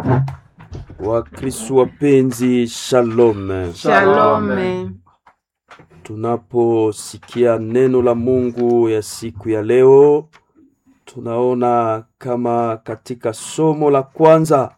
Wakristo wapenzi, shalom. Shalome. Tunaposikia neno la Mungu ya siku ya leo, tunaona kama katika somo la kwanza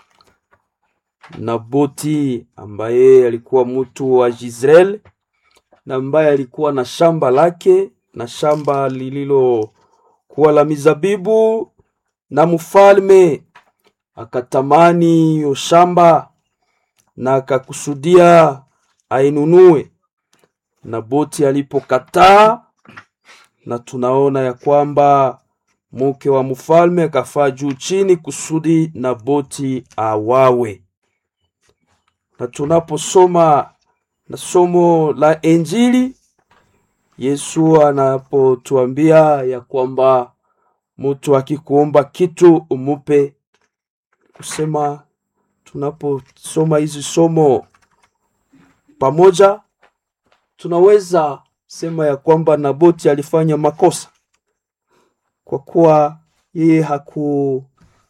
Naboti ambaye alikuwa mtu wa Jezreel na ambaye alikuwa na shamba lake na shamba lililokuwa la mizabibu, na mfalme akatamani hiyo shamba na akakusudia ainunue. Naboti alipokataa, na tunaona ya kwamba mke wa mfalme akafaa juu chini kusudi Naboti awawe. Na tunaposoma na somo la Injili, Yesu anapotuambia ya kwamba mtu akikuomba kitu umupe, kusema tunaposoma hizi somo pamoja, tunaweza sema ya kwamba Naboti alifanya makosa kwa kuwa yeye haku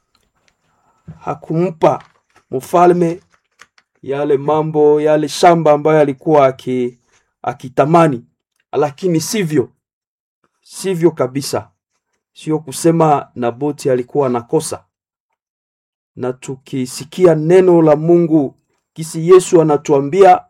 hakumpa mfalme yale mambo yale shamba ambayo alikuwa aki, akitamani, lakini sivyo sivyo kabisa. Sio kusema Naboti alikuwa nakosa. Na tukisikia neno la Mungu kisi Yesu anatuambia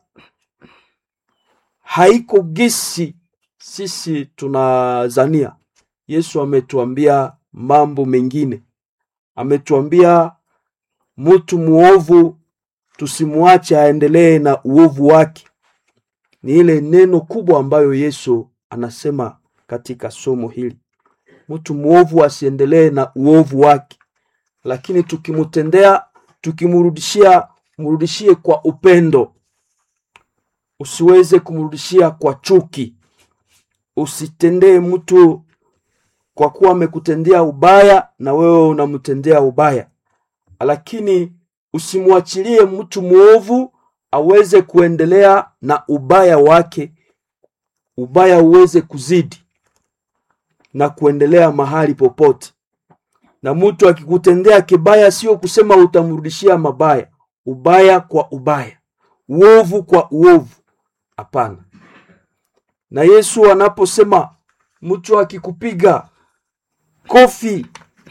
haiko gisi sisi tunazania. Yesu ametuambia mambo mengine, ametuambia mtu muovu tusimwache aendelee na uovu wake. Ni ile neno kubwa ambayo Yesu anasema katika somo hili, mtu muovu asiendelee na uovu wake, lakini tukimtendea, tukimrudishia, mrudishie kwa upendo. Usiweze kumrudishia kwa chuki. Usitendee mtu kwa kuwa amekutendea ubaya na wewe unamtendea ubaya, lakini usimwachilie mtu mwovu aweze kuendelea na ubaya wake, ubaya uweze kuzidi na kuendelea mahali popote. Na mtu akikutendea kibaya, sio kusema utamrudishia mabaya, ubaya kwa ubaya, uovu kwa uovu. Hapana. Na Yesu anaposema mtu akikupiga kofi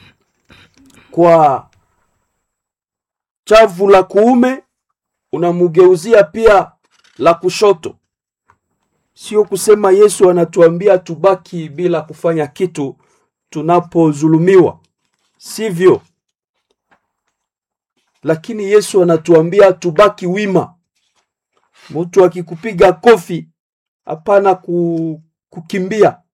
kwa chavu la kuume unamugeuzia pia la kushoto. Sio kusema Yesu anatuambia tubaki bila kufanya kitu tunapodhulumiwa, sivyo. Lakini Yesu anatuambia tubaki wima. Mtu akikupiga kofi, hapana ku, kukimbia,